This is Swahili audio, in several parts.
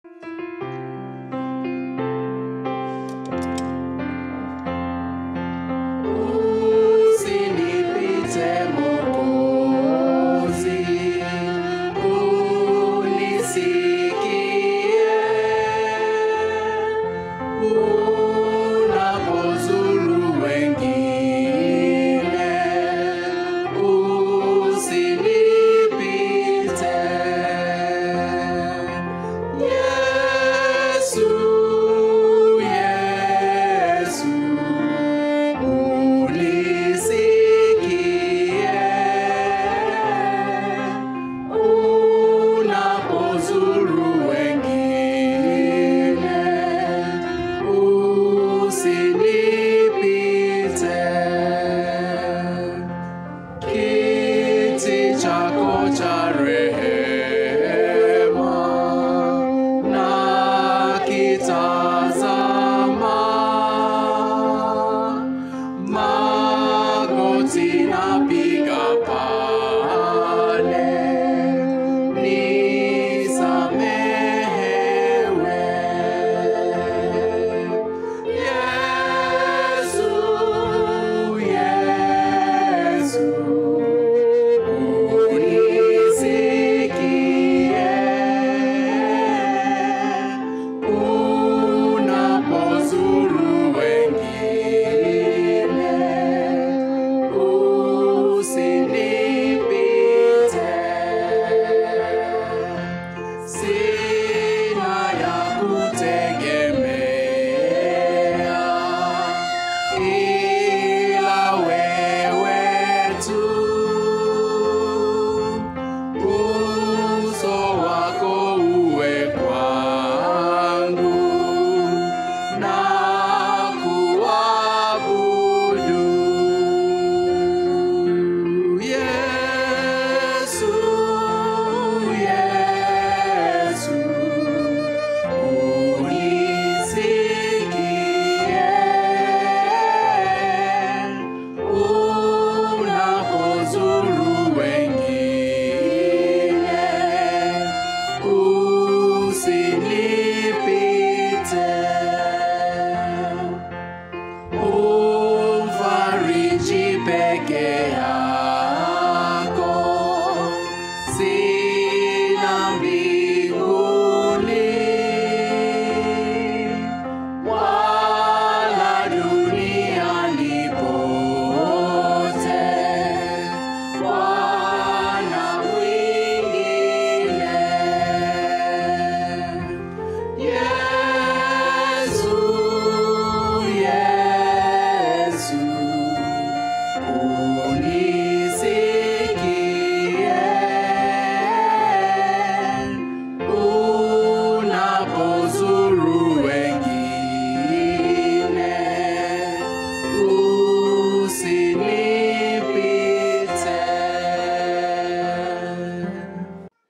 Usinipite Mwokozi, unisikie. Unapozuru wengine, usinipite. Yesu, Yesu, unisikie. Unapozuru wengine, usinipite. Kiti chako cha rehema na kitazama, magoti napiga pale, nisamehewe. Yesu, Yesu, unisikie. Unapozuru wengine, usinipite. Sina ya kutegemea ila wewe tu. Uso wako uwe kwangu na kuabudu. Yesu, Yesu, unisikie. Unapozuru wengine, usinipite. Umfariji peke yako, sina mbinguni wala duniani pote, Bwana mwingine. Yesu, Yesu, unisikie. Unapozuru wengine, usinipite.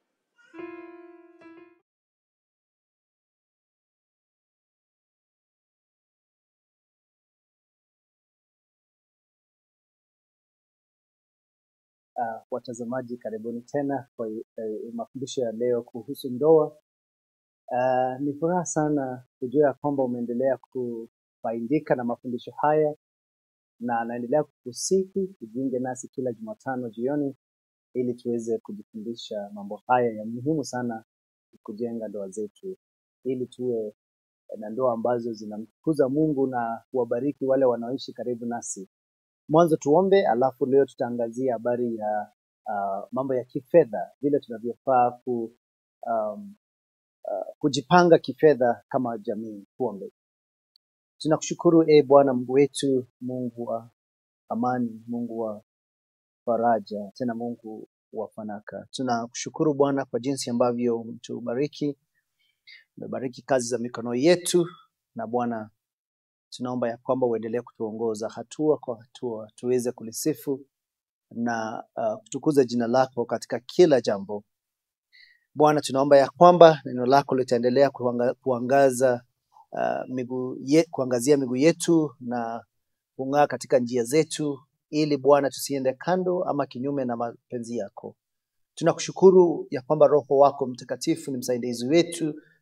Uh, watazamaji karibuni tena kwa uh, mafundisho ya leo kuhusu ndoa. Uh, ni furaha sana kujua ya kwamba umeendelea kufaidika na mafundisho haya na naendelea kukusihi kujiunge nasi kila Jumatano jioni ili tuweze kujifundisha mambo haya ya muhimu sana kujenga ndoa zetu ili tuwe na ndoa ambazo zinamtukuza Mungu na kuwabariki wale wanaoishi karibu nasi. Mwanzo tuombe, alafu leo tutaangazia habari ya uh, mambo ya kifedha, vile tunavyofaa ku, um, uh, kujipanga kifedha kama jamii. Tuombe. Tunakushukuru e Bwana Mungu wetu, Mungu wa amani, Mungu wa faraja, tena Mungu wa fanaka. Tunakushukuru Bwana kwa jinsi ambavyo umetubariki, umebariki kazi za mikono yetu, na Bwana tunaomba ya kwamba uendelee kutuongoza hatua kwa hatua tuweze kulisifu na uh, kutukuza jina lako katika kila jambo. Bwana, tunaomba ya kwamba neno lako litaendelea kuanga, kuangaza uh, miguu ye, kuangazia miguu yetu na kung'aa katika njia zetu, ili Bwana tusiende kando ama kinyume na mapenzi yako. Tunakushukuru ya kwamba Roho wako Mtakatifu ni msaidizi wetu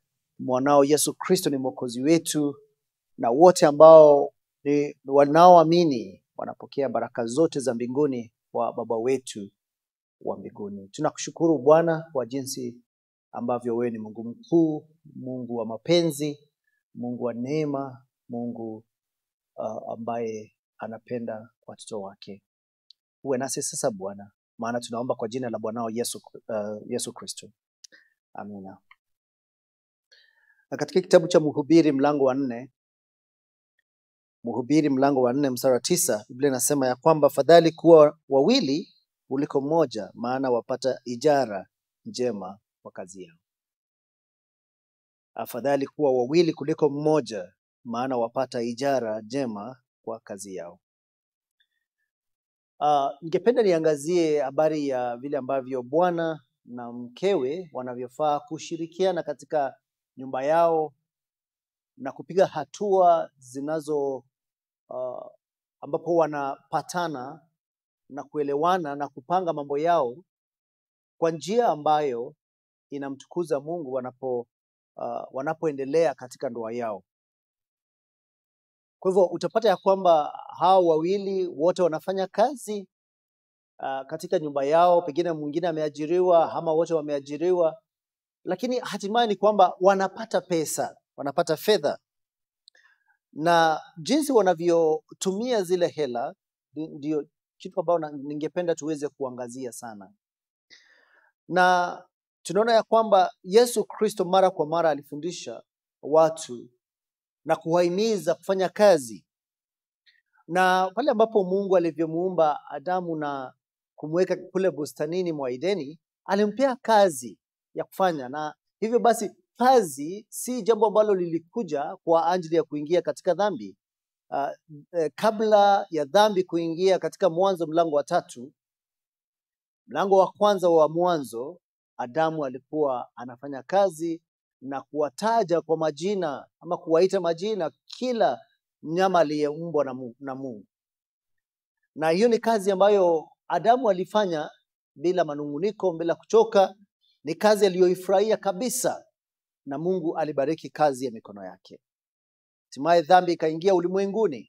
mwanao Yesu Kristo ni mwokozi wetu, na wote ambao ni wanaoamini wanapokea baraka zote za mbinguni kwa Baba wetu wa mbinguni. Tunakushukuru Bwana kwa jinsi ambavyo wewe ni Mungu mkuu, Mungu wa mapenzi, Mungu wa neema, Mungu uh, ambaye anapenda watoto wake. Uwe nasi sasa Bwana, maana tunaomba kwa jina la Bwanao Yesu, uh, Yesu Kristo. Amina. Na katika kitabu cha Mhubiri mlango wa nne Mhubiri mlango wa nne mstari wa tisa Biblia inasema ya kwamba fadhali kuwa wawili kuliko mmoja, maana wapata ijara njema kwa kazi yao. Afadhali kuwa wawili kuliko mmoja, maana wapata ijara njema kwa kazi yao. Uh, ningependa niangazie habari ya vile ambavyo bwana na mkewe wanavyofaa kushirikiana katika nyumba yao na kupiga hatua zinazo uh, ambapo wanapatana na kuelewana na kupanga mambo yao kwa njia ambayo inamtukuza Mungu wanapo uh, wanapoendelea katika ndoa yao. Kwa hivyo utapata ya kwamba hao wawili wote wanafanya kazi uh, katika nyumba yao, pengine mwingine ameajiriwa ama wote wameajiriwa, lakini hatimaye ni kwamba wanapata pesa, wanapata fedha, na jinsi wanavyotumia zile hela ndi- ndio kitu ambayo na- ningependa tuweze kuangazia sana, na tunaona ya kwamba Yesu Kristo mara kwa mara alifundisha watu na kuwahimiza kufanya kazi, na pale ambapo Mungu alivyomuumba Adamu na kumweka kule bustanini mwa Edeni, alimpea kazi ya kufanya, na hivyo basi kazi si jambo ambalo lilikuja kwa ajili ya kuingia katika dhambi. Uh, eh, kabla ya dhambi kuingia katika Mwanzo mlango wa tatu, mlango wa kwanza wa Mwanzo, Adamu alikuwa anafanya kazi na kuwataja kwa majina ama kuwaita majina kila mnyama aliyeumbwa na Mu- na Mungu, na hiyo ni kazi ambayo Adamu alifanya bila manunguniko, bila kuchoka. Ni kazi aliyoifurahia kabisa, na Mungu alibariki kazi ya mikono yake. Hatimaye dhambi ikaingia ulimwenguni,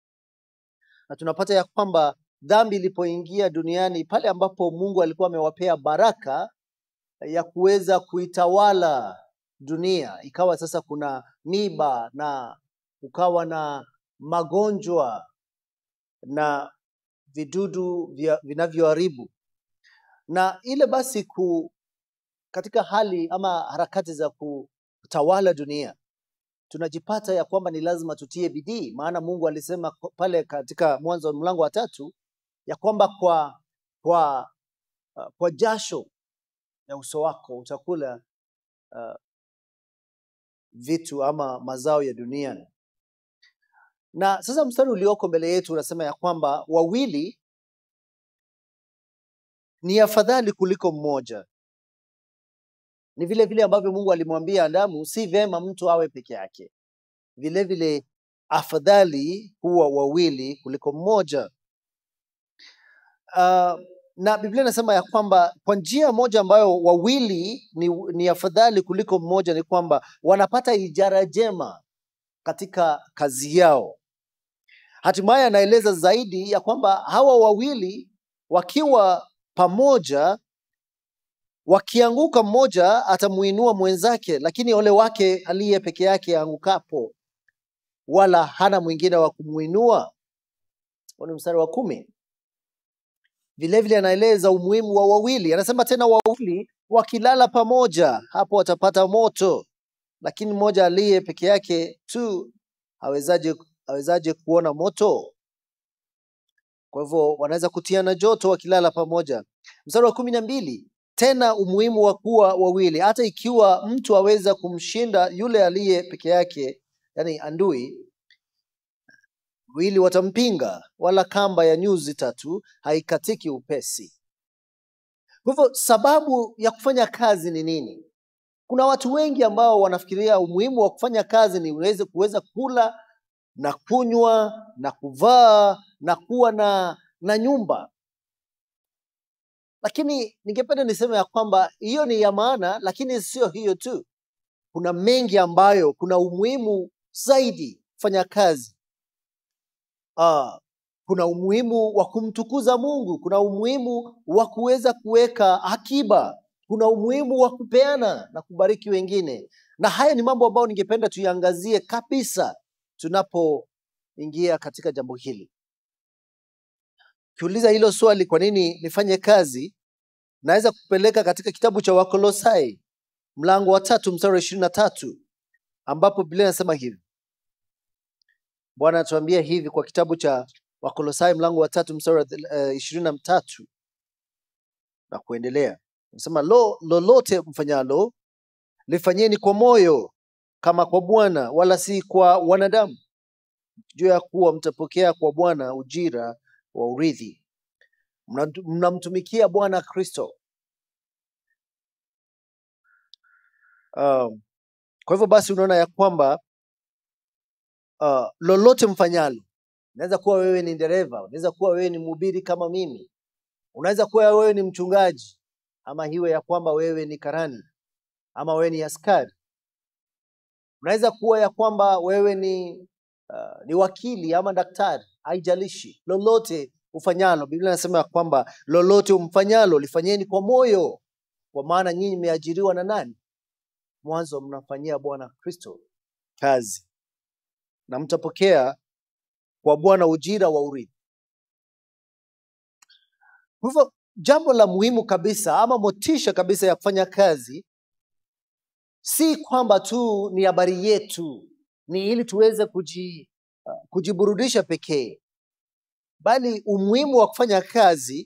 na tunapata ya kwamba dhambi ilipoingia duniani, pale ambapo Mungu alikuwa amewapea baraka ya kuweza kuitawala dunia, ikawa sasa kuna miba na kukawa na magonjwa na vidudu vya- vinavyoharibu, na ile basi ku, katika hali ama harakati za kutawala dunia tunajipata ya kwamba ni lazima tutie bidii, maana Mungu alisema kwa- pale katika Mwanzo mlango wa tatu ya kwamba kwa kwa uh, kwa jasho ya uso wako utakula uh, vitu ama mazao ya duniani. Na sasa mstari ulioko mbele yetu unasema ya kwamba wawili ni afadhali kuliko mmoja. Ni vile vile ambavyo Mungu alimwambia Adamu, si vema mtu awe peke yake. Vile vile afadhali kuwa wawili kuliko mmoja. Uh, na Biblia inasema ya kwamba kwa njia moja ambayo wawili ni, ni afadhali kuliko mmoja ni kwamba wanapata ijara jema katika kazi yao. Hatimaye anaeleza zaidi ya kwamba hawa wawili wakiwa pamoja, wakianguka, mmoja atamuinua mwenzake, lakini ole wake aliye peke yake aangukapo, wala hana mwingine wa kumuinua. Huo ni mstari wa kumi. Vilevile anaeleza umuhimu wa wawili, anasema tena, wawili wakilala pamoja, hapo watapata moto, lakini mmoja aliye peke yake tu awezaje, awezaje kuona moto? Kwa hivyo wanaweza kutiana joto wakilala pamoja. Mstari wa kumi na mbili tena umuhimu wa kuwa wawili, hata ikiwa mtu aweza kumshinda yule aliye peke yake, yani andui, wawili watampinga, wala kamba ya nyuzi tatu haikatiki upesi. Kwa hivyo sababu ya kufanya kazi ni nini? Kuna watu wengi ambao wanafikiria umuhimu wa kufanya kazi ni uweze kuweza kula na kunywa na kuvaa na kuwa na, na nyumba, lakini ningependa niseme ya kwamba hiyo ni ya maana, lakini sio hiyo tu. kuna mengi ambayo kuna umuhimu zaidi kufanya kazi uh, kuna umuhimu wa kumtukuza mungu kuna umuhimu wa kuweza kuweka akiba kuna umuhimu wa kupeana na kubariki wengine na haya ni mambo ambayo ningependa tuiangazie kabisa tunapoingia katika jambo hili ukiuliza hilo swali kwa nini nifanye kazi naweza kupeleka katika kitabu cha wakolosai mlango wa tatu mstari wa ishirini na tatu ambapo biblia inasema hivi bwana anatuambia hivi kwa kitabu cha wakolosai mlango wa tatu mstari wa ishirini na tatu na kuendelea nasema lo lolote mfanyalo lifanyeni kwa moyo kama kwa bwana wala si kwa wanadamu juu ya kuwa mtapokea kwa bwana ujira wa urithi Mnatu- mnamtumikia bwana kristo um, kwa hivyo basi unaona ya kwamba uh, lolote mfanyalo unaweza kuwa wewe ni dereva unaweza kuwa wewe ni mhubiri kama mimi unaweza kuwa wewe ni mchungaji ama hiwe ya kwamba wewe ni karani ama wewe ni askari unaweza kuwa ya kwamba wewe ni uh, ni wakili ama daktari haijalishi lolote ufanyalo biblia inasema ya kwamba lolote umfanyalo lifanyeni kwa moyo kwa maana nyinyi mmeajiriwa na nani mwanzo mnafanyia bwana kristo kazi na mtapokea kwa bwana ujira wa urithi kwa hivyo jambo la muhimu kabisa ama motisha kabisa ya kufanya kazi si kwamba tu ni habari yetu ni ili tuweze kuji, uh, kujiburudisha pekee bali umuhimu wa kufanya kazi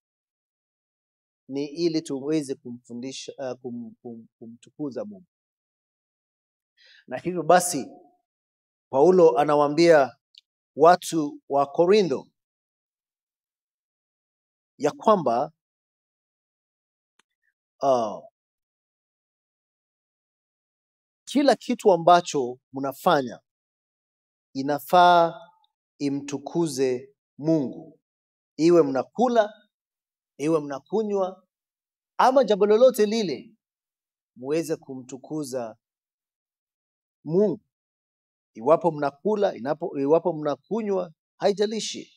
ni ili tuweze kumfundisha uh, kum, kum, kumtukuza mungu na hivyo basi paulo anawaambia watu wa korintho ya kwamba uh, kila kitu ambacho mnafanya inafaa imtukuze mungu iwe mnakula iwe mnakunywa ama jambo lolote lile muweze kumtukuza mungu iwapo mnakula inapo, iwapo mnakunywa haijalishi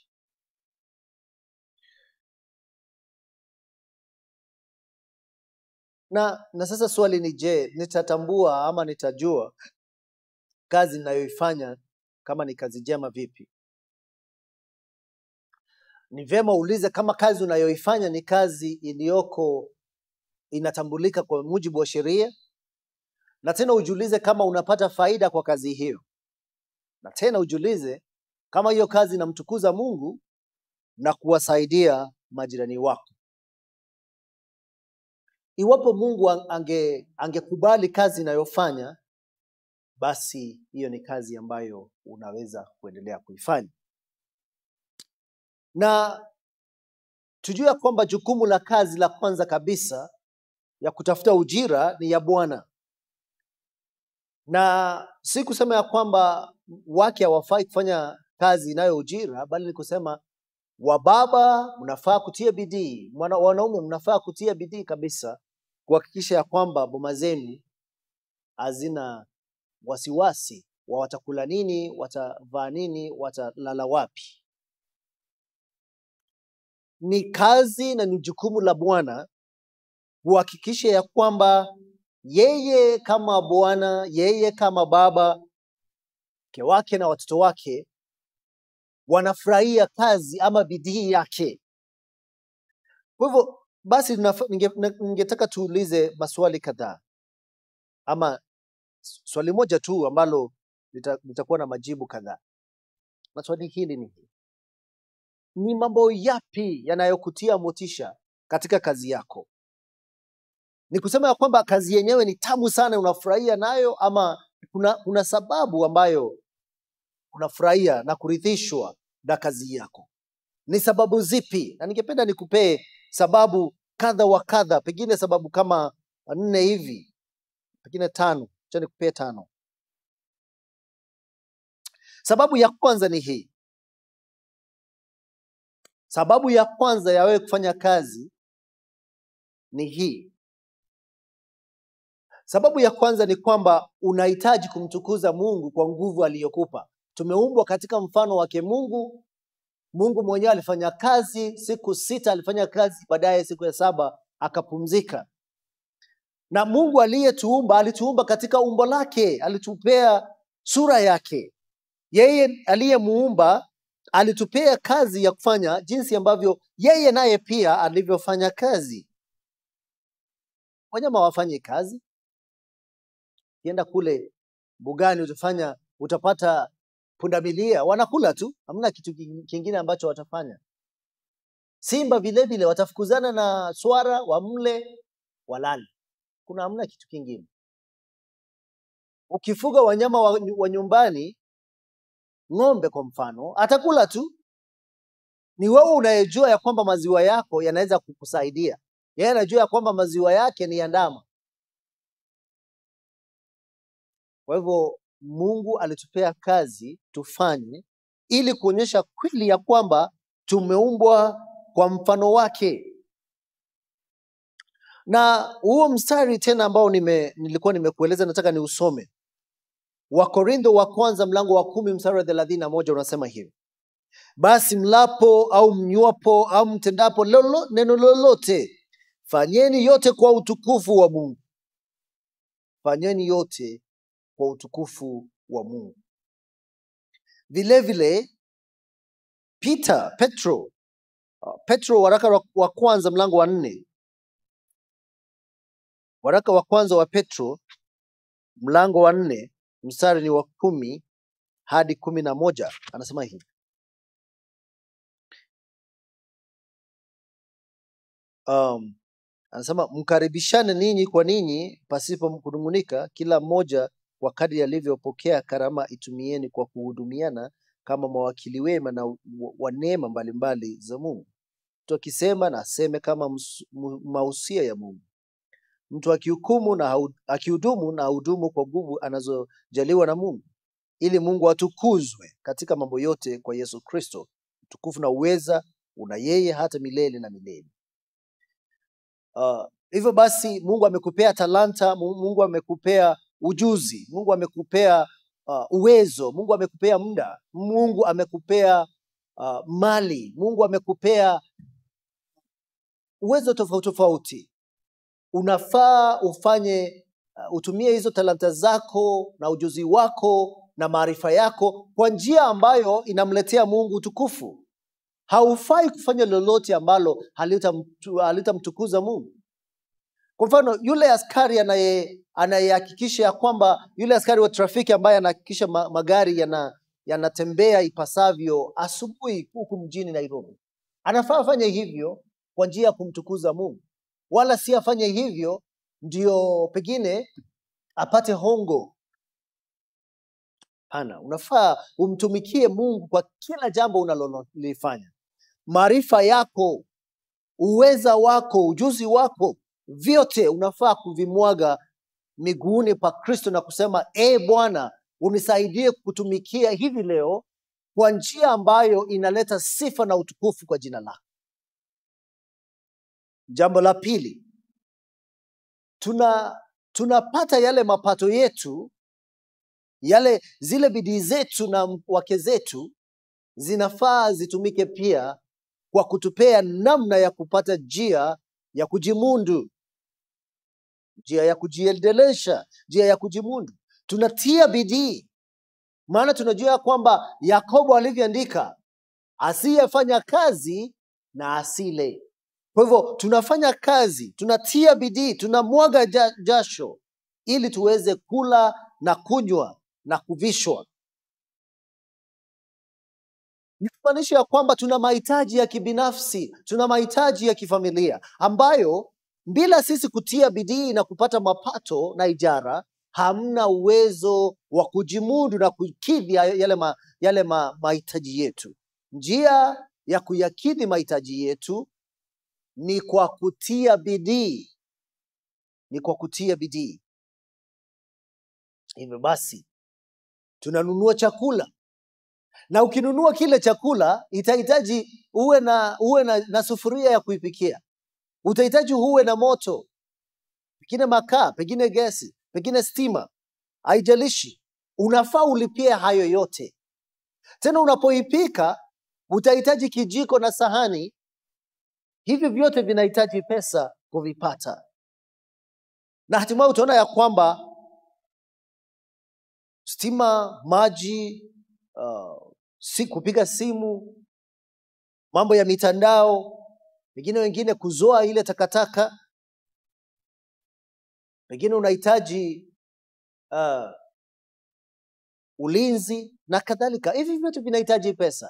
na na sasa swali ni je nitatambua ama nitajua kazi ninayoifanya kama ni kazi njema vipi ni vyema uulize kama kazi unayoifanya ni kazi iliyoko inatambulika kwa mujibu wa sheria na tena ujiulize kama unapata faida kwa kazi hiyo na tena ujiulize kama hiyo kazi inamtukuza mungu na kuwasaidia majirani wako iwapo mungu an- ange angekubali kazi inayofanya basi hiyo ni kazi ambayo unaweza kuendelea kuifanya na tujue ya kwamba jukumu la kazi la kwanza kabisa ya kutafuta ujira ni ya bwana na si kusema ya kwamba wake hawafai kufanya kazi inayo ujira bali ni kusema wababa mnafaa kutia bidii Mwana- wanaume mnafaa kutia bidii kabisa kuhakikisha ya kwamba boma zenu hazina wasiwasi wa watakula nini watavaa nini watalala wapi ni kazi na ni jukumu la bwana kuhakikisha ya kwamba yeye kama bwana yeye kama baba mke wake na watoto wake wanafurahia kazi ama bidii yake kwa hivyo basi nafa- ninge- na- ningetaka tuulize maswali kadhaa ama s- swali moja tu ambalo lita- litakuwa na majibu kadhaa na swali hili ni hili ni mambo yapi yanayokutia motisha katika kazi yako ni kusema ya kwamba kazi yenyewe ni tamu sana unafurahia nayo ama kuna, kuna sababu ambayo unafurahia na kuridhishwa na kazi yako ni sababu zipi na ningependa nikupee sababu kadha wa kadha pengine sababu kama nne hivi pengine tano cha nikupee tano sababu ya kwanza ni hii sababu ya kwanza ya wewe kufanya kazi ni hii Sababu ya kwanza ni kwamba unahitaji kumtukuza Mungu kwa nguvu aliyokupa. Tumeumbwa katika mfano wake Mungu. Mungu mwenyewe alifanya kazi siku sita, alifanya kazi, baadaye siku ya saba akapumzika. Na Mungu aliyetuumba alituumba katika umbo lake, alitupea sura yake. Yeye aliyemuumba alitupea kazi ya kufanya jinsi ambavyo yeye naye pia alivyofanya kazi. Wanyama wafanye kazi, ukienda kule mbugani utafanya utapata pundamilia wanakula tu, hamna kitu king- kingine ambacho watafanya. Simba vile vile watafukuzana na swara, wamle, walale. Kuna hamna kitu kingine. Ukifuga wanyama wa, wa nyumbani, ng'ombe kwa mfano, atakula tu. Ni wewe unayejua ya kwamba maziwa yako yanaweza kukusaidia. Yeye anajua ya kwamba maziwa yake ni ya ndama. Kwa hivyo Mungu alitupea kazi tufanye ili kuonyesha kweli ya kwamba tumeumbwa kwa mfano wake. Na huo mstari tena ambao nime, nilikuwa nimekueleza nataka niusome. Wakorintho wa kwanza mlango wa kumi mstari wa thelathini na moja unasema hivi: basi mlapo au mnywapo au mtendapo lolo, neno lolote, fanyeni yote kwa utukufu wa Mungu. Fanyeni yote kwa utukufu wa Mungu. Vile vile Peter, Petro, uh, Petro waraka wa- wa kwanza mlango wa nne, waraka wa kwanza wa Petro mlango wa nne mstari ni wa kumi hadi kumi na moja anasema hivi um, anasema mkaribishane ninyi kwa ninyi pasipo kunung'unika, kila mmoja kwa kadri alivyopokea karama itumieni kwa kuhudumiana kama mawakili wema na wa wa neema mbalimbali za Mungu. Mtu akisema na aseme kama ms- mu- mausia ya Mungu. Mtu akihukumu na hau- akihudumu na ahudumu kwa nguvu anazojaliwa na Mungu, ili Mungu atukuzwe katika mambo yote kwa Yesu Kristo. Utukufu na uweza una yeye hata milele na milele. Uh, hivyo basi Mungu amekupea talanta, Mu- Mungu amekupea ujuzi, Mungu amekupea uh, uwezo, Mungu amekupea muda, Mungu amekupea uh, mali, Mungu amekupea uwezo tofauti tofauti. Unafaa ufanye uh, utumie hizo talanta zako na ujuzi wako na maarifa yako kwa njia ambayo inamletea Mungu utukufu. Haufai kufanya lolote ambalo halitamtu- halitamtukuza Mungu. Kwa mfano yule askari anaye anayehakikisha ya kwamba yule askari wa trafiki ambaye anahakikisha ma, magari yana yanatembea ipasavyo asubuhi huku mjini Nairobi, anafaa afanye hivyo kwa njia ya kumtukuza Mungu, wala si afanye hivyo ndio pengine apate hongo. Hapana, unafaa umtumikie Mungu kwa kila jambo unalolifanya. Maarifa yako, uweza wako, ujuzi wako, vyote unafaa kuvimwaga miguuni pa Kristo na kusema e Bwana, unisaidie kutumikia hivi leo kwa njia ambayo inaleta sifa na utukufu kwa jina lako. Jambo la pili, tuna tunapata yale mapato yetu, yale zile bidii zetu na wake zetu zinafaa zitumike pia kwa kutupea namna ya kupata njia ya kujimundu, njia ya kujiendelesha, njia ya kujimundu. Tunatia bidii, maana tunajua ya kwamba Yakobo alivyoandika, asiyefanya kazi na asile. Kwa hivyo tunafanya kazi, tunatia bidii, tunamwaga ja- jasho ili tuweze kula na kunywa na kuvishwa. Ni kumaanisha ya kwamba tuna mahitaji ya kibinafsi, tuna mahitaji ya kifamilia ambayo bila sisi kutia bidii na kupata mapato na ijara, hamna uwezo wa kujimudu na kukidhi ya- yale, ma, yale ma, mahitaji yetu. Njia ya kuyakidhi mahitaji yetu ni kwa kutia bidii, ni kwa kutia bidii. Hivyo basi tunanunua chakula na ukinunua kile chakula itahitaji uwe na uwe na, na sufuria ya kuipikia, utahitaji uwe na moto, pengine makaa, pengine gesi, pengine stima, haijalishi, unafaa ulipie hayo yote. Tena unapoipika utahitaji kijiko na sahani, hivyo vyote vinahitaji pesa kuvipata, na hatimaye utaona ya kwamba stima, maji, uh, si kupiga simu, mambo ya mitandao, pengine wengine kuzoa ile takataka, pengine unahitaji uh, ulinzi na kadhalika. Hivi vyote vinahitaji pesa.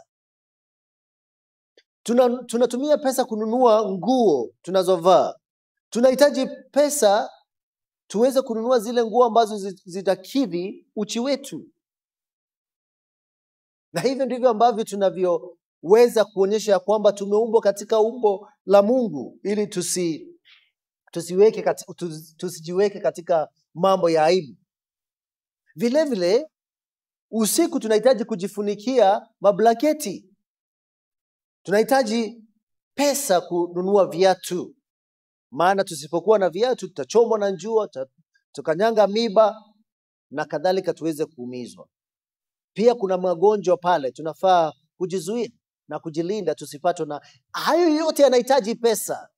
Tuna, tunatumia pesa kununua nguo tunazovaa. Tunahitaji pesa tuweze kununua zile nguo ambazo zi- zitakidhi uchi wetu, na hivyo ndivyo ambavyo tunavyoweza kuonyesha ya kwamba tumeumbwa katika umbo la Mungu ili tusi, tusiweke kati, tusi, tusijiweke katika mambo ya aibu. Vile vile usiku tunahitaji kujifunikia mablanketi, tunahitaji pesa kununua viatu, maana tusipokuwa na viatu tutachomwa na jua, tuta- tukanyanga miba na kadhalika, tuweze kuumizwa. Pia kuna magonjwa pale, tunafaa kujizuia na kujilinda tusipatwe na hayo. Yote yanahitaji pesa.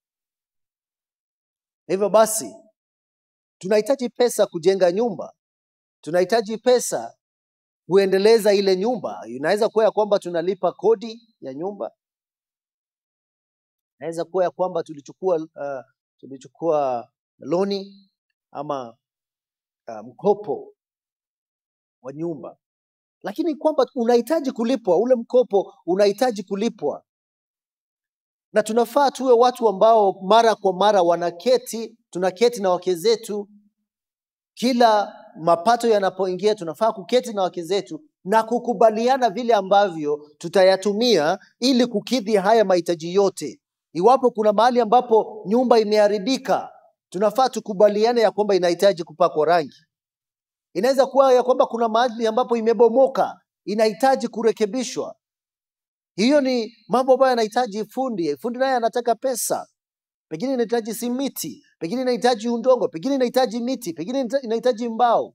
Hivyo basi, tunahitaji pesa kujenga nyumba, tunahitaji pesa kuendeleza ile nyumba. Inaweza kuwa ya kwamba tunalipa kodi ya nyumba, inaweza kuwa ya kwamba tulichukua uh, tulichukua loni ama uh, mkopo wa nyumba, lakini kwamba unahitaji kulipwa, ule mkopo unahitaji kulipwa, na tunafaa tuwe watu ambao mara kwa mara wanaketi, tunaketi na wake zetu kila mapato yanapoingia, tunafaa kuketi na wake zetu na kukubaliana vile ambavyo tutayatumia ili kukidhi haya mahitaji yote. Iwapo kuna mahali ambapo nyumba imeharibika, tunafaa tukubaliane ya kwamba inahitaji kupakwa rangi. Inaweza kuwa ya kwamba kuna mahali ambapo imebomoka, inahitaji kurekebishwa. Hiyo ni mambo ambayo yanahitaji fundi. Fundi naye anataka pesa, pengine inahitaji simiti, pengine inahitaji udongo, pengine inahitaji miti, pengine inahita- inahitaji mbao,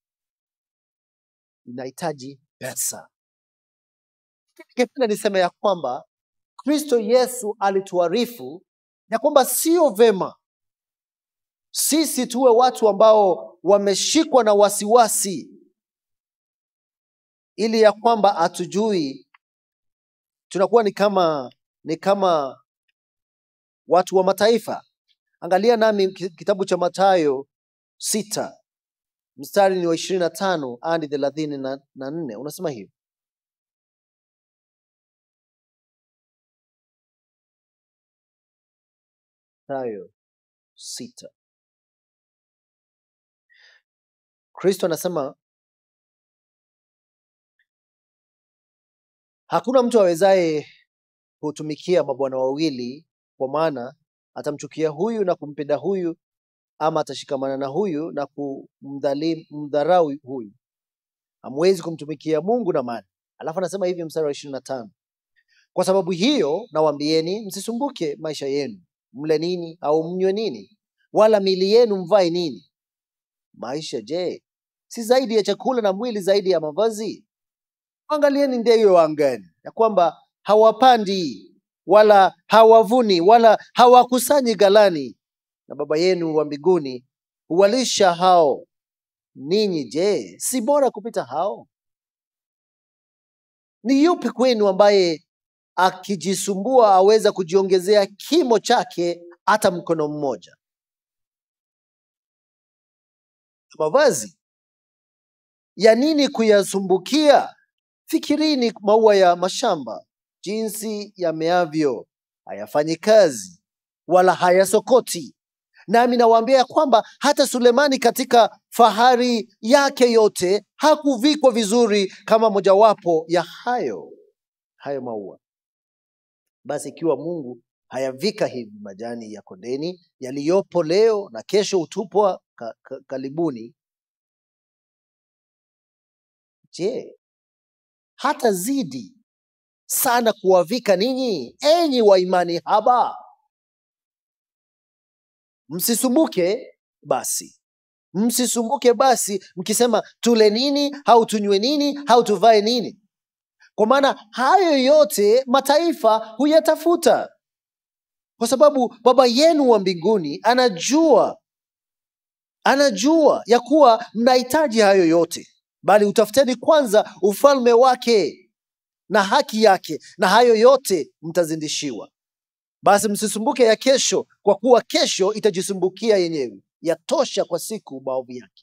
inahitaji pesa. Ningependa niseme ya kwamba Kristo Yesu alituarifu ya kwamba sio vema sisi tuwe watu ambao wameshikwa na wasiwasi, ili ya kwamba hatujui, tunakuwa ni kama ni kama watu wa mataifa. Angalia nami ki- kitabu cha Mathayo sita mstari ni wa ishirini na tano hadi thelathini na na nne unasema hivi Mathayo sita Kristo anasema hakuna mtu awezaye kutumikia mabwana wawili, kwa maana atamchukia huyu na kumpenda huyu, ama atashikamana na huyu na kumdharau huyu. Hamwezi kumtumikia Mungu na mali. Alafu anasema hivi mstari wa ishirini na tano kwa sababu hiyo nawaambieni, msisumbuke maisha yenu, mle nini au mnywe nini, wala mili yenu mvae nini. Maisha je, si zaidi ya chakula, na mwili zaidi ya mavazi? Angalieni ndege wa angani, ya kwamba hawapandi wala hawavuni wala hawakusanyi ghalani, na Baba yenu wa mbinguni huwalisha hao. Ninyi je, si bora kupita hao? Ni yupi kwenu ambaye akijisumbua aweza kujiongezea kimo chake hata mkono mmoja? Mavazi ya nini kuyasumbukia? Fikirini maua ya mashamba, jinsi yameavyo, hayafanyi kazi wala hayasokoti. Nami nawaambia ya kwamba hata Sulemani katika fahari yake yote hakuvikwa vizuri kama mojawapo ya hayo hayo maua. Basi ikiwa Mungu hayavika hivi majani ya kondeni yaliyopo leo na kesho hutupwa ka, ka, kalibuni, je, hata zidi sana kuwavika ninyi, enyi wa imani haba? Msisumbuke basi msisumbuke basi mkisema tule nini au tunywe nini au tuvae nini kwa maana hayo yote mataifa huyatafuta kwa sababu baba yenu wa mbinguni anajua anajua ya kuwa mnahitaji hayo yote bali utafuteni kwanza ufalme wake na haki yake na hayo yote mtazindishiwa basi msisumbuke ya kesho kwa kuwa kesho itajisumbukia yenyewe yatosha kwa siku maovu yake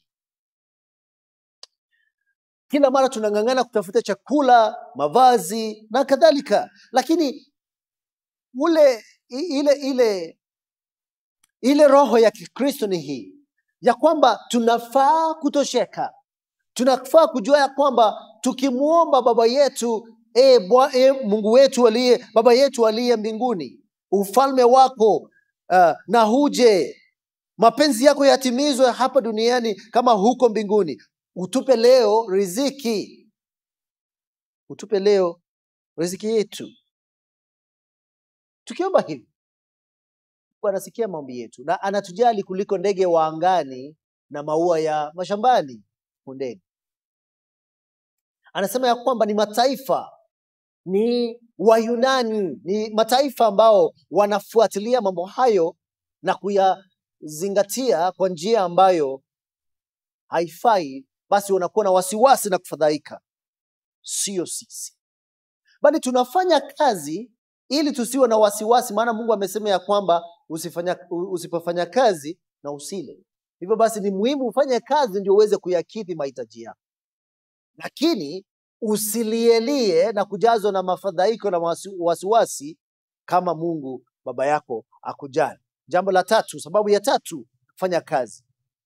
kila mara tunang'ang'ana kutafuta chakula mavazi na kadhalika lakini ule i- ile ile ile roho ya kikristo ni hii ya kwamba tunafaa kutosheka tunafaa kujua ya kwamba tukimwomba baba yetu e, bwa, e, mungu wetu aliye baba yetu aliye mbinguni ufalme wako uh, na huje mapenzi yako yatimizwe hapa duniani kama huko mbinguni utupe leo riziki utupe leo riziki yetu tukiomba hivi Mungu anasikia maombi yetu na anatujali kuliko ndege wa angani na maua ya mashambani kundeni anasema ya kwamba ni mataifa ni wayunani ni mataifa ambao wanafuatilia mambo hayo na kuyazingatia kwa njia ambayo haifai basi wanakuwa na wasiwasi na kufadhaika sio sisi bali tunafanya kazi ili tusiwe na wasiwasi maana mungu amesema ya kwamba usifanya, u- usipofanya kazi na usile hivyo basi ni muhimu ufanye kazi ndio uweze kuyakidhi mahitaji yako lakini usilielie na kujazwa na mafadhaiko na wasi- wasiwasi kama mungu baba yako akujali jambo la tatu sababu ya tatu kufanya kazi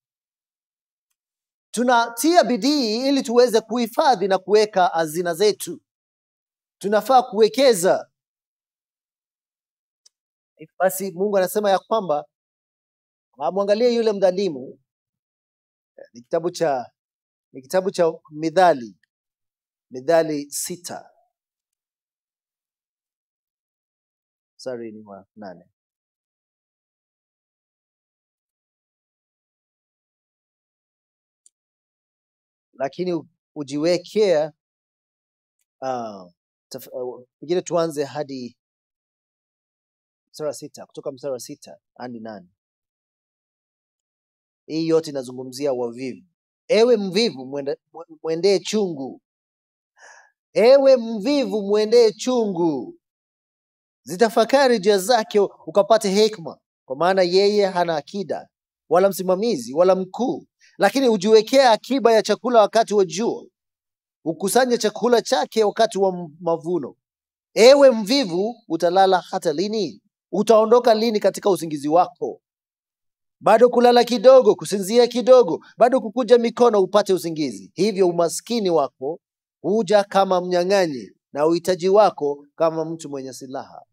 tunatia bidii ili tuweze kuhifadhi na kuweka hazina zetu tunafaa kuwekeza basi mungu anasema ya kwamba amwangalie yule mdhalimu ni kitabu cha ni kitabu cha midhali midhali sita sorry ni wa nane lakini u- ujiwekea uh, pengine tuanze hadi mstari wa sita kutoka mstari wa sita hadi nane hii yote inazungumzia wavivu ewe mvivu mwende- mwe- mwendee chungu ewe mvivu mwendee chungu zitafakari njia zake ukapate hekma kwa maana yeye hana akida wala msimamizi wala mkuu lakini hujiwekea akiba ya chakula wakati wa jua hukusanya chakula chake wakati wa m- mavuno ewe mvivu utalala hata lini utaondoka lini katika usingizi wako bado kulala kidogo kusinzia kidogo bado kukuja mikono upate usingizi hivyo umaskini wako huja kama mnyang'anyi na uhitaji wako kama mtu mwenye silaha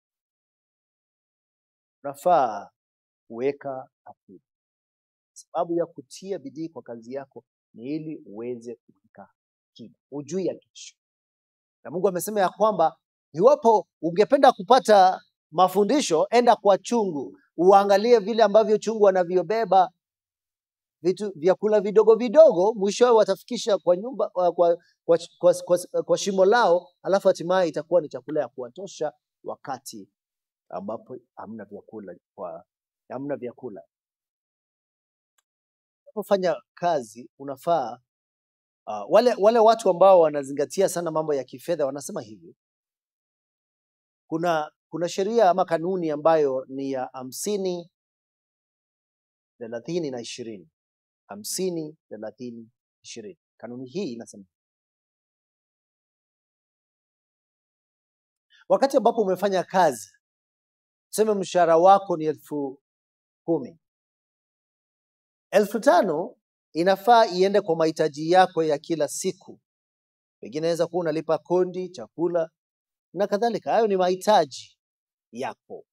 unafaa kuweka akiba sababu ya kutia bidii kwa kazi yako ni ili uweze kuweka akiba hujui ya kesho na mungu amesema ya kwamba iwapo ungependa kupata mafundisho enda kwa chungu uangalie vile ambavyo chungu wanavyobeba vitu vyakula vidogo vidogo mwishowe watafikisha kwa nyumba kwa, kwa, kwa, kwa, kwa, kwa shimo lao alafu hatimaye itakuwa ni chakula ya kuwatosha wakati ambapo hamna vyakula kwa hamna vyakula unapofanya kazi unafaa uh, wale wale watu ambao wanazingatia sana mambo ya kifedha wanasema hivi kuna kuna sheria ama kanuni ambayo ni ya hamsini thelathini na ishirini hamsini thelathini ishirini kanuni hii inasema wakati ambapo umefanya kazi tuseme mshahara wako ni elfu kumi elfu tano inafaa iende kwa mahitaji yako ya kila siku pengine inaweza kuwa unalipa kondi chakula na kadhalika hayo ni mahitaji yako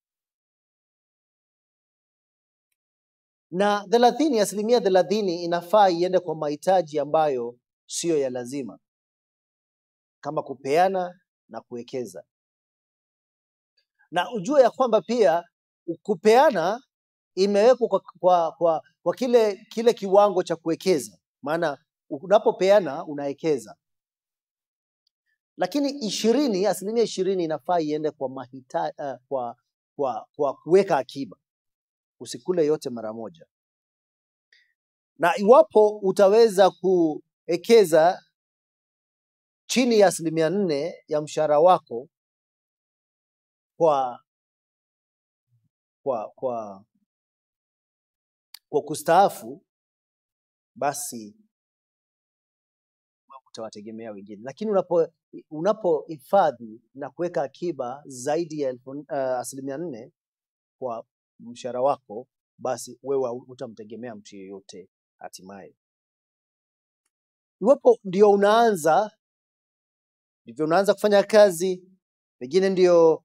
na thelathini asilimia thelathini inafaa iende kwa mahitaji ambayo siyo ya lazima kama kupeana na kuwekeza na ujue ya kwamba pia kupeana imewekwa kwa, kwa, kwa kwa kile kile kiwango cha kuwekeza, maana unapopeana unawekeza, lakini ishirini, asilimia ishirini inafaa iende kwa mahita, uh, kwa kwa kwa kuweka akiba. Usikule yote mara moja, na iwapo utaweza kuwekeza chini ya asilimia nne ya mshahara wako kwa kwa kwa kwa kustaafu, basi utawategemea wengine, lakini unapo unapohifadhi na kuweka akiba zaidi ya elfu, uh, asilimia nne kwa mshahara wako, basi wewe hutamtegemea mtu yeyote hatimaye. Iwapo ndio unaanza ndivyo unaanza kufanya kazi, pengine ndio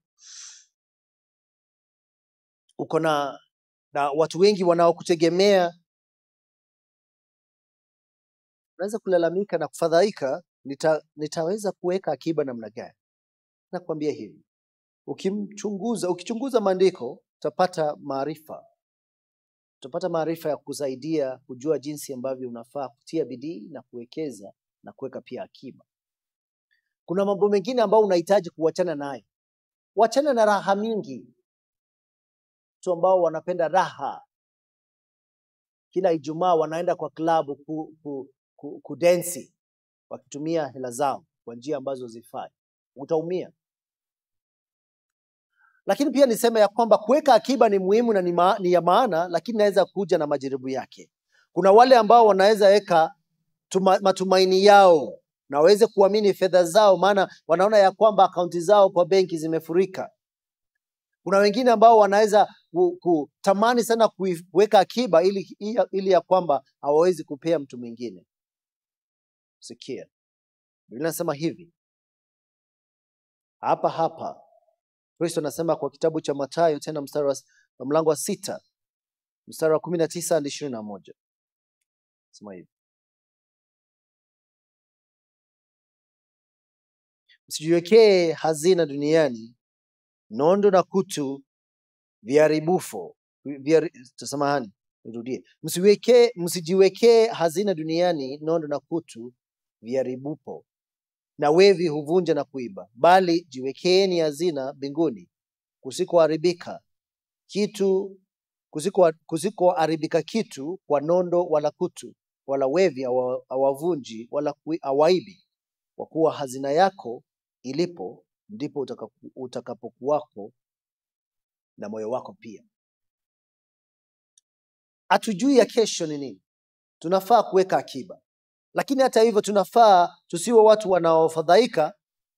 uko na na watu wengi wanaokutegemea, unaweza kulalamika na kufadhaika, nita, nitaweza kuweka akiba namna gani? Nakwambia hivi, ukimchunguza ukichunguza maandiko utapata maarifa, utapata maarifa ya kusaidia kujua jinsi ambavyo unafaa kutia bidii na kuwekeza na kuweka pia akiba. Kuna mambo mengine ambayo unahitaji kuachana nayo. Wachana na raha mingi, watu ambao wanapenda raha, kila Ijumaa wanaenda kwa klabu ku, ku, ku, kudensi wakitumia hela zao kwa njia ambazo zifai, utaumia. Lakini pia niseme ya kwamba kuweka akiba ni muhimu na ni, ma, ni ya maana, lakini inaweza kuja na majaribu yake. Kuna wale ambao wanaweza weka tuma, matumaini yao na waweze kuamini fedha zao, maana wanaona ya kwamba akaunti zao kwa benki zimefurika. Kuna wengine ambao wanaweza ku- kutamani sana kui- kuweka akiba ili, ili ya kwamba hawawezi kupea mtu mwingine. Sikia, Biblia inasema hivi hapa hapa, Kristo anasema kwa kitabu cha Mathayo tena mstari wa wa mlango wa sita mstari wa kumi na tisa hadi ishirini na moja sema hivi msijiwekee hazina duniani nondo na kutu viharibufo vihari, samahani nirudie msiwekee msijiwekee hazina duniani nondo na kutu viharibupo na wevi huvunja na kuiba bali jiwekeeni hazina mbinguni kusikoharibika kitu kusiko kusikoharibika kitu kwa nondo wala kutu wala wevi hawa- hawavunji wala kui- hawaibi kwa kuwa hazina yako ilipo ndipo utakapo- utakapokuwako na moyo wako pia. Hatujui ya kesho ni nini, tunafaa kuweka akiba, lakini hata hivyo tunafaa tusiwe watu wanaofadhaika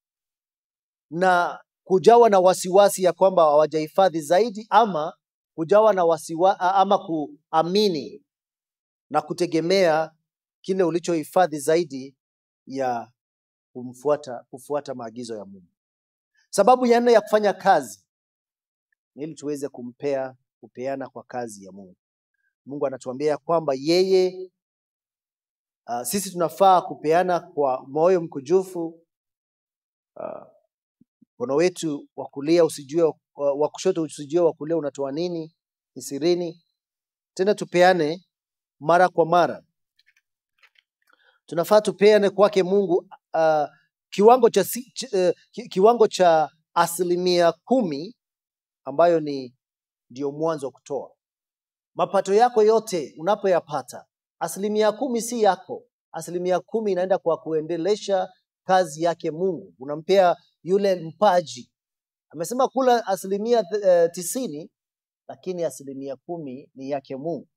na kujawa na wasiwasi ya kwamba hawajahifadhi zaidi, ama kujawa na wasiwa, ama kuamini na kutegemea kile ulichohifadhi zaidi ya kumfuata kufuata maagizo ya Mungu. Sababu ya nne ya kufanya kazi ni ili tuweze kumpea kupeana kwa kazi ya Mungu. Mungu anatuambia ya kwamba yeye uh, sisi tunafaa kupeana kwa moyo mkujufu. Uh, mkono wetu wa kulia usijue uh, wa kushoto usijue wa kulia unatoa nini, ni sirini. Tena tupeane mara kwa mara, tunafaa tupeane kwake Mungu uh, kiwango cha si, ch, uh, ki, kiwango cha asilimia kumi ambayo ni ndio mwanzo wa kutoa mapato yako yote unapoyapata, asilimia kumi si yako, asilimia kumi inaenda kwa kuendelesha kazi yake Mungu. Unampea yule mpaji. Amesema kula asilimia uh, tisini, lakini asilimia kumi ni yake Mungu.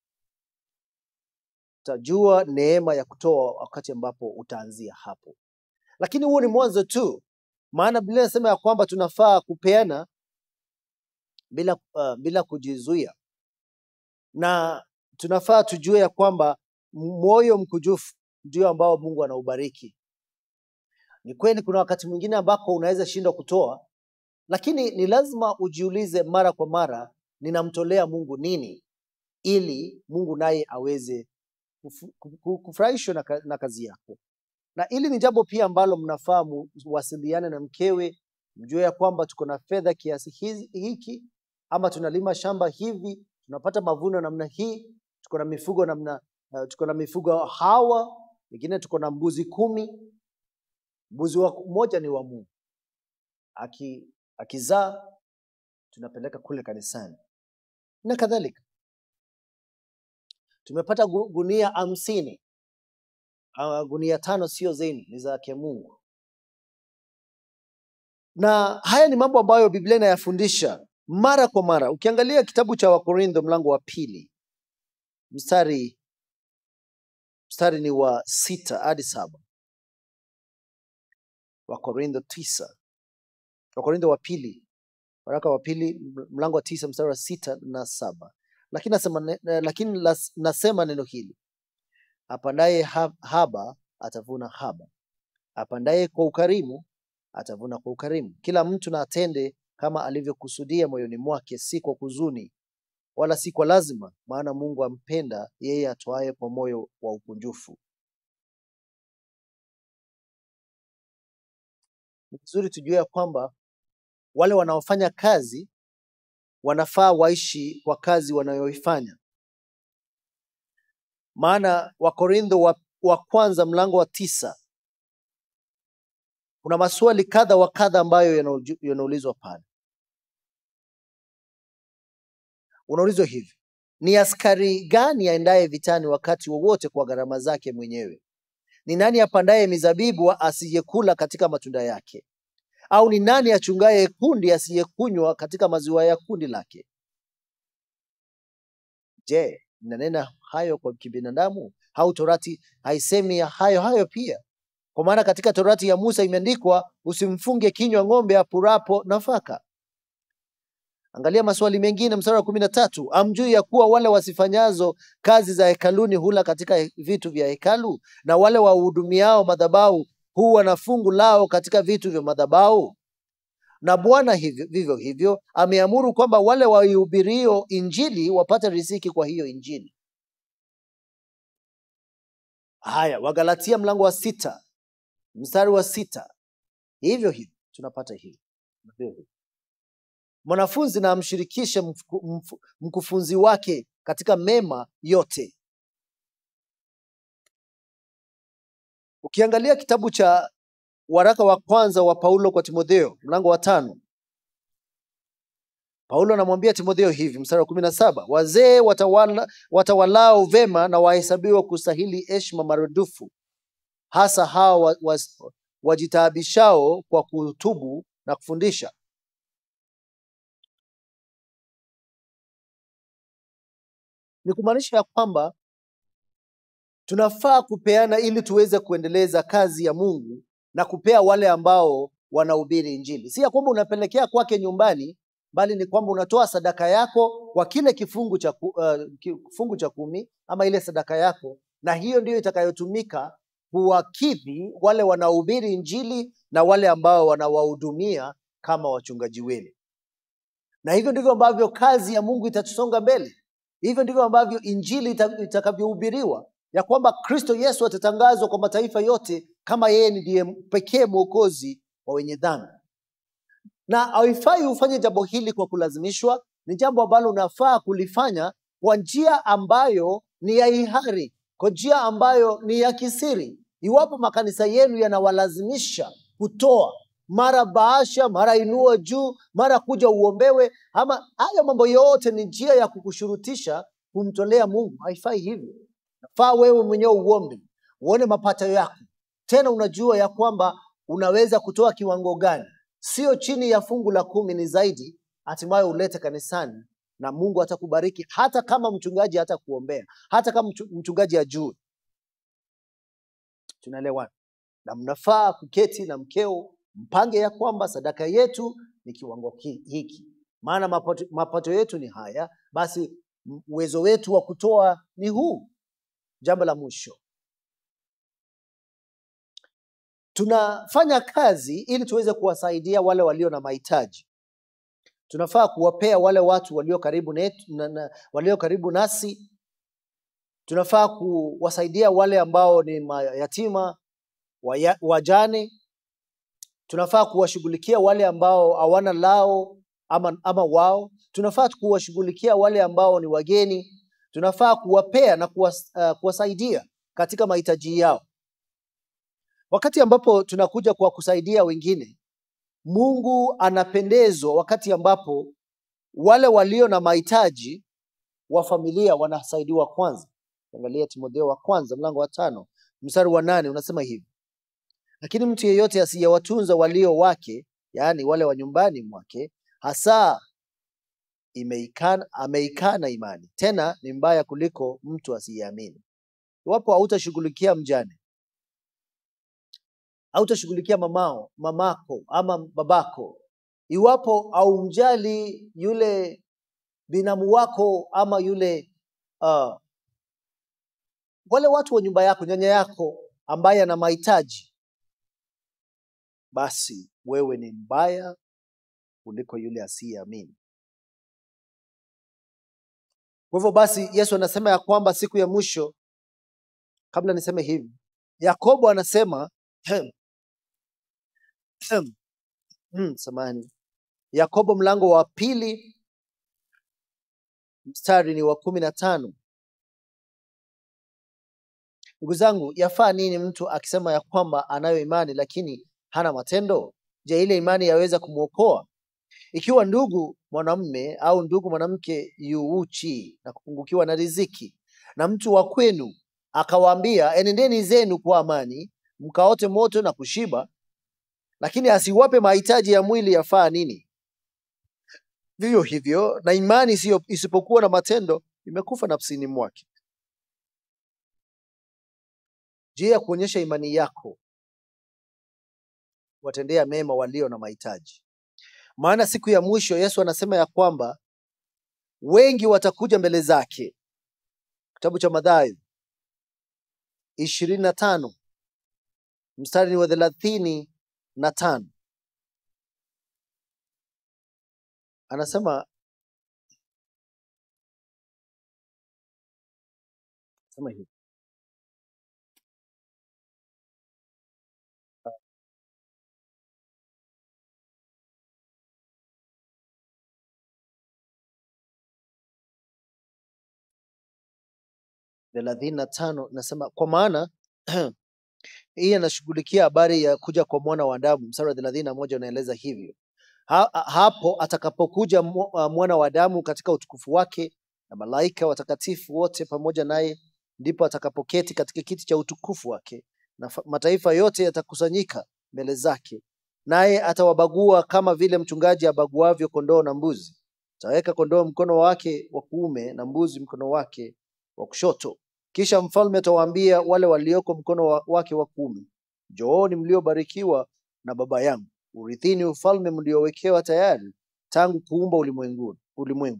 Utajua neema ya kutoa wakati ambapo utaanzia hapo, lakini huo ni mwanzo tu, maana Biblia inasema ya kwamba tunafaa kupeana bila, uh, bila kujizuia na tunafaa tujue ya kwamba moyo mkujufu ndio ambao Mungu anaubariki. Ni kweli kuna wakati mwingine ambako unaweza shindwa kutoa, lakini ni lazima ujiulize mara kwa mara, ninamtolea Mungu nini, ili Mungu naye aweze kufu- ku- kufurahishwa na, ka- na kazi yako. Na hili ni jambo pia ambalo mnafaa muwasiliane na mkewe, mjue ya kwamba tuko na fedha kiasi hizi- hiki, ama tunalima shamba hivi, tunapata mavuno namna hii, tuko tuko na mifugo namna uh, tuko na mifugo hawa, wengine tuko na mbuzi kumi. Mbuzi wa mmoja ni wa Mungu, aki akizaa tunapeleka kule kanisani na kadhalika. Tumepata gu- gunia hamsini. Uh, gunia tano sio zenu, ni zake Mungu. Na haya ni mambo ambayo Biblia inayafundisha mara kwa mara. Ukiangalia kitabu cha Wakorintho mlango wa pili mstari mstari ni wa sita hadi saba Wakorintho tisa Wakorintho wa pili waraka wa pili m- mlango wa tisa mstari wa sita na saba lakini nasema, ne- eh, lakini las- nasema neno hili apandaye ha- haba atavuna haba, apandaye kwa ukarimu atavuna kwa ukarimu. Kila mtu na atende kama alivyokusudia moyoni mwake, si kwa huzuni wala si kwa lazima, maana Mungu ampenda yeye atoaye kwa moyo wa ukunjufu. Ni vizuri tujue ya kwamba wale wanaofanya kazi wanafaa waishi kwa kazi wanayoifanya. Maana Wakorintho wa, wa kwanza mlango wa tisa kuna maswali kadha wa kadha ambayo yanauju- yanaulizwa pale. Unaulizwa hivi: ni askari gani aendaye vitani wakati wowote kwa gharama zake mwenyewe? Ni nani apandaye mizabibu asiyekula katika matunda yake? Au ni nani achungaye kundi asiyekunywa katika maziwa ya kundi lake? Je, ninanena hayo kwa kibinadamu au torati haisemi ya hayo hayo pia? Kwa maana katika torati ya Musa imeandikwa, usimfunge kinywa ng'ombe apurapo nafaka. Angalia maswali mengine, mstari wa kumi na tatu amjui ya kuwa wale wasifanyazo kazi za hekaluni hula katika vitu vya hekalu, na wale wahudumiao madhabahu huwa na fungu lao katika vitu vya madhabahu? Na Bwana hivyo, vivyo hivyo ameamuru kwamba wale waihubirio injili wapate riziki kwa hiyo injili. Haya, Wagalatia mlango wa sita mstari wa sita hivyo hivyo tunapata hili Vivyo hivyo. mwanafunzi na amshirikishe mfu- mfu- mkufunzi wake katika mema yote. Ukiangalia kitabu cha waraka wa kwanza wa Paulo kwa Timotheo mlango wa tano Paulo anamwambia Timotheo hivi, mstari wa kumi na saba wazee watawala, watawalao vema na wahesabiwa kustahili heshima marudufu, hasa hao wa, wa, wajitaabishao kwa kutubu na kufundisha. Ni kumaanisha ya kwamba tunafaa kupeana ili tuweze kuendeleza kazi ya Mungu na kupea wale ambao wanahubiri Injili. Si ya kwamba unapelekea kwake nyumbani, bali ni kwamba unatoa sadaka yako kwa kile kifungu cha, ku, uh, kifungu cha kumi ama ile sadaka yako, na hiyo ndiyo itakayotumika kuwakidhi wale wanaohubiri Injili na wale ambao wanawahudumia kama wachungaji wenu. Na hivyo ndivyo ambavyo kazi ya Mungu itatusonga mbele. Hivyo ndivyo ambavyo injili ita- itakavyohubiriwa, ya kwamba Kristo Yesu atatangazwa kwa mataifa yote kama yeye ndiye pekee mwokozi wa wenye dhambi. Na haifai ufanye jambo hili kwa kulazimishwa, ni jambo ambalo unafaa kulifanya kwa njia ambayo ni ya hiari, kwa njia ambayo ni ya kisiri. Iwapo makanisa yenu yanawalazimisha kutoa mara bahasha, mara inua juu, mara kuja uombewe, ama haya mambo yote ni njia ya kukushurutisha kumtolea Mungu. Haifai hivyo. Nafaa wewe mwenyewe uombe, uone mapato yako, tena unajua ya kwamba unaweza kutoa kiwango gani, sio chini ya fungu la kumi, ni zaidi, hatimaye ulete kanisani na Mungu atakubariki, hata kama mchungaji hata kuombea, hata kama mchu- mchungaji ajue. Tunaelewana? Na mnafaa kuketi na mkeo mpange ya kwamba sadaka yetu ni kiwango ki- hiki, maana mapato, mapato yetu ni haya, basi m- uwezo wetu wa kutoa ni huu. Jambo la mwisho, tunafanya kazi ili tuweze kuwasaidia wale walio na mahitaji. Tunafaa kuwapea wale watu walio karibu netu, na, na, walio karibu nasi. Tunafaa kuwasaidia wale ambao ni mayatima, waya- wajane. Tunafaa kuwashughulikia wale ambao hawana lao ama, ama wao. Tunafaa kuwashughulikia wale ambao ni wageni. tunafaa kuwapea na kuwas, uh, kuwasaidia katika mahitaji yao. Wakati ambapo tunakuja kwa kusaidia wengine, Mungu anapendezwa wakati ambapo wale walio na mahitaji wa familia wanasaidiwa kwanza. Angalia Timotheo wa kwanza mlango wa tano mstari wa nane unasema hivi: lakini mtu yeyote asiyewatunza walio wake, yaani wale wa nyumbani mwake, hasa imeikana, ameikana imani, tena ni mbaya kuliko mtu asiyeamini. Iwapo hautashughulikia mjane, hautashughulikia mamao, mamako ama babako, iwapo haumjali yule binamu wako ama yule uh, wale watu wa nyumba yako, nyanya yako ambaye ana mahitaji, basi wewe ni mbaya kuliko yule asiyeamini. Kwa hivyo basi, Yesu anasema ya kwamba siku ya mwisho, kabla niseme hivi, Yakobo anasema hmm, samahani, Yakobo mlango wa pili mstari ni wa kumi na tano. Ndugu zangu, yafaa nini mtu akisema ya kwamba anayo imani lakini hana matendo? Je, ile imani yaweza kumwokoa? Ikiwa ndugu mwanamume au ndugu mwanamke yu uchi na kupungukiwa na riziki, na mtu wa kwenu akawaambia, enendeni zenu kwa amani, mkaote moto na kushiba, lakini asiwape mahitaji ya mwili, yafaa nini? Vivyo hivyo na imani isiyo isipokuwa na matendo imekufa nafsini mwake. Njia ya kuonyesha imani yako, watendea mema walio na mahitaji. Maana siku ya mwisho Yesu anasema ya kwamba wengi watakuja mbele zake. Kitabu cha Mathayo ishirini na tano mstari ni wa thelathini na tano anasema sema hivi thelathini na tano nasema kwa maana hii anashughulikia habari ya kuja kwa mwana wa Adamu. Mstari wa thelathini na moja unaeleza hivyo ha, hapo atakapokuja mu- uh, mwana wa Adamu katika utukufu wake na malaika watakatifu wote pamoja naye, ndipo atakapoketi katika kiti cha utukufu wake, na fa- mataifa yote yatakusanyika mbele zake, naye atawabagua kama vile mchungaji abaguavyo kondoo na mbuzi. Ataweka kondoo mkono wake wa kuume na mbuzi mkono wake wa kushoto. Kisha mfalme atawaambia wale walioko mkono wa- wake wa kuume, njooni mliobarikiwa na Baba yangu, urithini ufalme mliowekewa tayari tangu kuumba ulimwengu ulimwengu.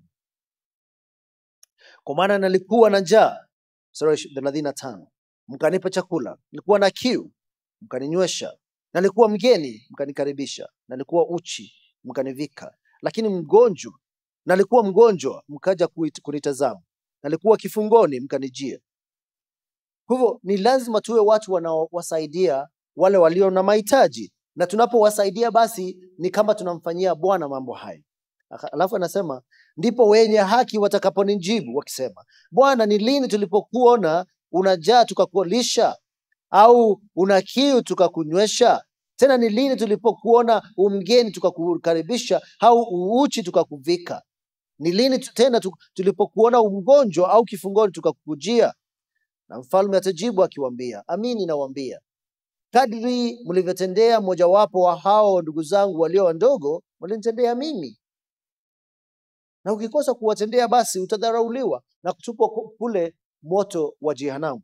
Kwa maana nalikuwa na njaa, mstari wa thelathini na tano, mkanipa chakula, nilikuwa na kiu, mkaninywesha, nalikuwa mgeni, mkanikaribisha, nalikuwa uchi, mkanivika, lakini mgonjwa, nalikuwa mgonjwa, mkaja kuit- kunitazama, nalikuwa kifungoni, mkanijia. Kwa hivyo ni lazima tuwe watu wanaowasaidia wale walio na mahitaji, na tunapowasaidia basi ni kama tunamfanyia Bwana mambo hayo. Aka- Alafu anasema ndipo wenye haki watakaponijibu wakisema, Bwana, ni lini tulipokuona unajaa tukakulisha, au una kiu tukakunywesha? Tena ni lini tulipokuona umgeni tukakukaribisha, au uuchi tukakuvika? Ni lini tu- tena tu- tulipokuona umgonjwa au kifungoni tukakujia? Na mfalme atajibu akiwaambia, amini nawaambia, kadri mlivyotendea mojawapo wa hao ndugu zangu walio wadogo, mlinitendea mimi. Na ukikosa kuwatendea, basi utadharauliwa na kutupwa ku- kule moto wa jehanamu.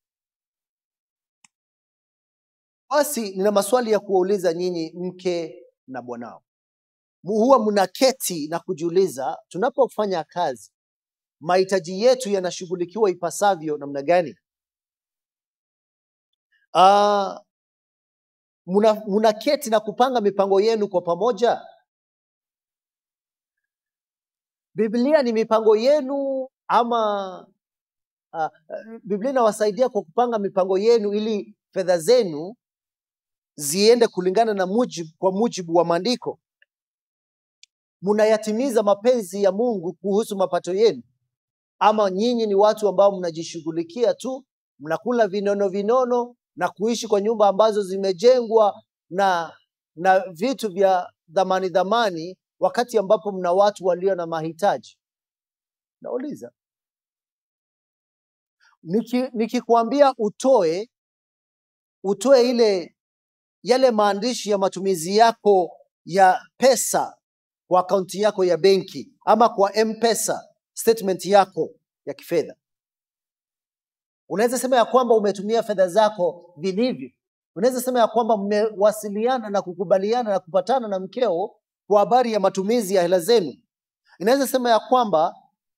Basi nina maswali ya kuwauliza nyinyi, mke na bwanao. Mu- Huwa mnaketi na kujiuliza, tunapofanya kazi, mahitaji yetu yanashughulikiwa ipasavyo namna gani? Ah, muna- mnaketi na kupanga mipango yenu kwa pamoja? Biblia ni mipango yenu ama uh, Biblia inawasaidia kwa kupanga mipango yenu ili fedha zenu ziende kulingana na mujibu, kwa mujibu wa maandiko. Mnayatimiza mapenzi ya Mungu kuhusu mapato yenu. ama nyinyi ni watu ambao mnajishughulikia tu, mnakula vinono vinono na kuishi kwa nyumba ambazo zimejengwa na na vitu vya dhamani dhamani, wakati ambapo mna watu walio na mahitaji. Nauliza, niki- nikikwambia utoe utoe ile yale maandishi ya matumizi yako ya pesa kwa akaunti yako ya benki ama kwa mpesa statement yako ya kifedha unaweza sema ya kwamba umetumia fedha zako vilivyo unaweza sema ya kwamba mmewasiliana na kukubaliana na kupatana na mkeo kwa habari ya matumizi ya hela zenu inaweza sema ya kwamba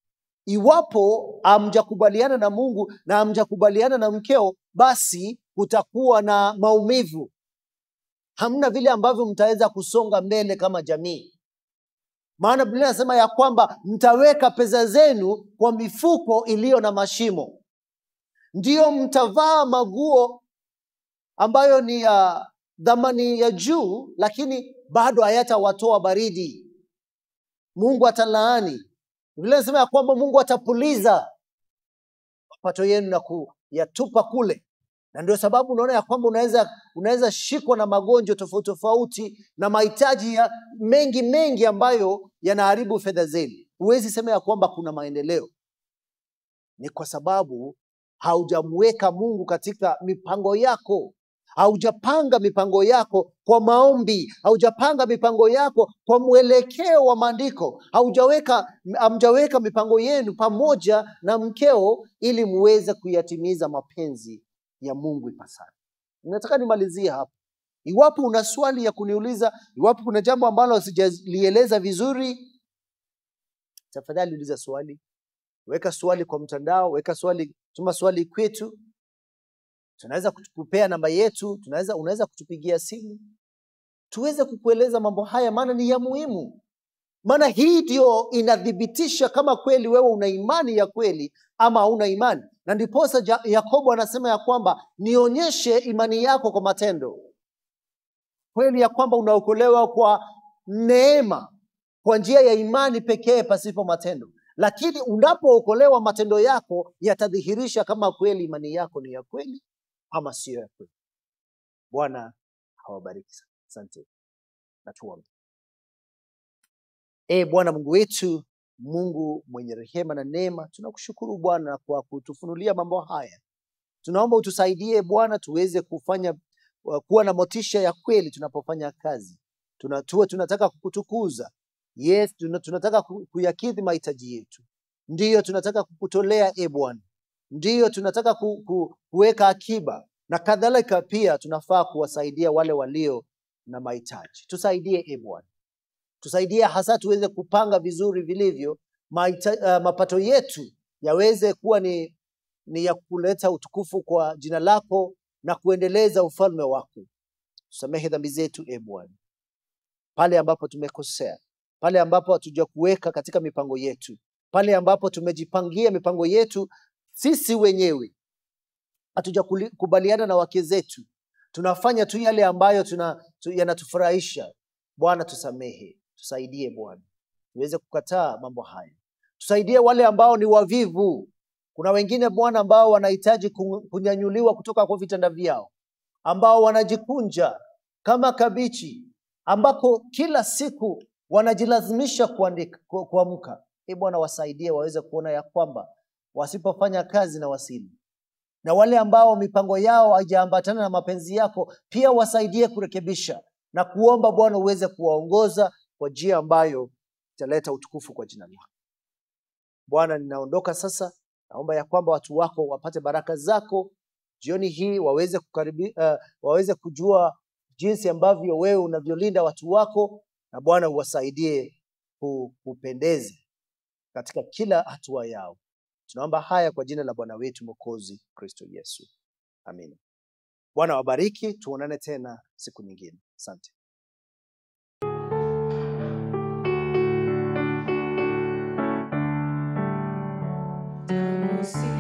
iwapo hamjakubaliana na mungu na hamjakubaliana na mkeo basi kutakuwa na maumivu hamna vile ambavyo mtaweza kusonga mbele kama jamii maana biblia inasema ya kwamba mtaweka pesa zenu kwa mifuko iliyo na mashimo ndiyo mtavaa maguo ambayo ni ya dhamani ya juu lakini bado hayatawatoa baridi mungu atalaani biblia inasema ya kwamba mungu atapuliza mapato yenu na kuyatupa kule na ndio sababu unaona ya kwamba unaweza unaweza shikwa na magonjwa tofauti tofauti na mahitaji ya mengi mengi ambayo yanaharibu fedha zenu huwezi sema ya kwamba kuna maendeleo ni kwa sababu haujamweka mungu katika mipango yako haujapanga mipango yako kwa maombi haujapanga mipango yako kwa mwelekeo wa maandiko haujaweka hamjaweka mipango yenu pamoja na mkeo ili muweze kuyatimiza mapenzi ya mungu ipasavyo nataka nimalizie hapa iwapo una swali ya kuniuliza iwapo kuna jambo ambalo sijalieleza vizuri tafadhali uliza swali weka swali kwa mtandao weka swali tuma swali kwetu tunaweza kukupea namba yetu tunaweza unaweza kutupigia simu tuweze kukueleza mambo haya maana ni ya muhimu maana hii ndio inathibitisha kama kweli wewe una imani ya kweli ama hauna imani na ndiposa Ja- yakobo anasema ya kwamba nionyeshe imani yako kwa matendo kweli ya kwamba unaokolewa kwa neema kwa njia ya imani pekee pasipo matendo lakini unapookolewa matendo yako yatadhihirisha kama kweli imani yako ni ya kweli ama siyo ya kweli bwana hawabariki sana asante na tuombe e bwana mungu wetu mungu mwenye rehema na neema tunakushukuru bwana kwa kutufunulia mambo haya tunaomba utusaidie bwana tuweze kufanya uh, kuwa na motisha ya kweli tunapofanya kazi Tuna, tuwe tunataka kukutukuza yes tuna, tunataka ku- kuyakidhi mahitaji yetu ndiyo tunataka kukutolea e bwana ndiyo tunataka ku, ku, kuweka akiba na kadhalika pia tunafaa kuwasaidia wale walio na mahitaji tusaidie e bwana tusaidie hasa tuweze kupanga vizuri vilivyo maita, uh, mapato yetu yaweze kuwa ni, ni ya kuleta utukufu kwa jina lako na kuendeleza ufalme wako tusamehe dhambi zetu e bwana pale ambapo tumekosea pale ambapo hatuja kuweka katika mipango yetu pale ambapo tumejipangia mipango yetu sisi wenyewe hatujakubaliana na wake zetu tunafanya tu yale ambayo tuna, tu, yanatufurahisha bwana tusamehe tusaidie bwana tuweze kukataa mambo haya tusaidie wale ambao ni wavivu kuna wengine bwana ambao wanahitaji ku- kunyanyuliwa kutoka kwa vitanda vyao ambao wanajikunja kama kabichi ambako kila siku wanajilazimisha kuandika- ku- kuamka e bwana wasaidie waweze kuona ya kwamba wasipofanya kazi na wasili na wale ambao mipango yao haijaambatana na mapenzi yako pia wasaidie kurekebisha na kuomba bwana uweze kuwaongoza kwa njia ambayo italeta utukufu kwa jina lako bwana ninaondoka sasa naomba ya kwamba watu wako wapate baraka zako jioni hii waweze kukaribi, uh, waweze kujua jinsi ambavyo wewe unavyolinda watu wako na bwana uwasaidie ku- kupendeza katika kila hatua yao tunaomba haya kwa jina la bwana wetu mwokozi kristo yesu amina bwana wabariki tuonane tena siku nyingine asante Damu si